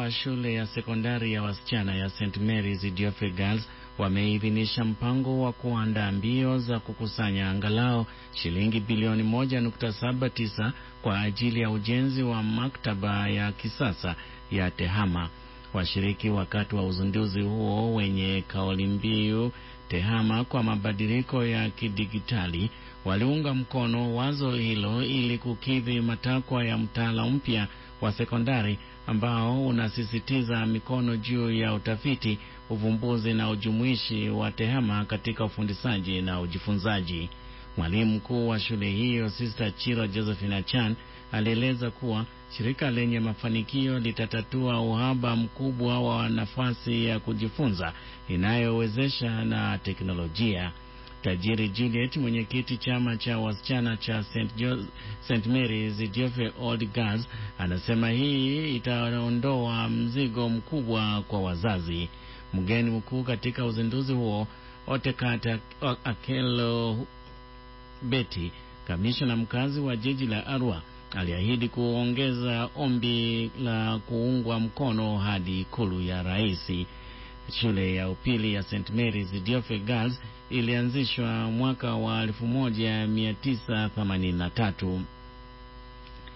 wa shule ya sekondari ya wasichana ya St Mary's Diofe Girls wameidhinisha mpango wa kuandaa mbio za kukusanya angalau shilingi bilioni 1.79 kwa ajili ya ujenzi wa maktaba ya kisasa ya TEHAMA. Washiriki wakati wa uzinduzi huo wenye kauli mbiu TEHAMA kwa mabadiliko ya kidigitali waliunga mkono wazo hilo ili kukidhi matakwa ya mtaala mpya wa sekondari ambao unasisitiza mikono juu ya utafiti, uvumbuzi na ujumuishi wa TEHAMA katika ufundishaji na ujifunzaji. Mwalimu mkuu wa shule hiyo Sister Chiro Josephine Chan alieleza kuwa shirika lenye mafanikio litatatua uhaba mkubwa wa nafasi ya kujifunza inayowezesha na teknolojia. Tajiri Juliet, mwenyekiti chama cha wasichana cha St. Jo St. Mary's Diofe Old Girls, anasema hii itaondoa mzigo mkubwa kwa wazazi. Mgeni mkuu katika uzinduzi huo Otekata Akelo Beti, kamishna mkazi wa jiji la Arua, aliahidi kuongeza ombi la kuungwa mkono hadi ikulu ya rais. Shule ya upili ya St Mary's Diofe Girls ilianzishwa mwaka wa 1983.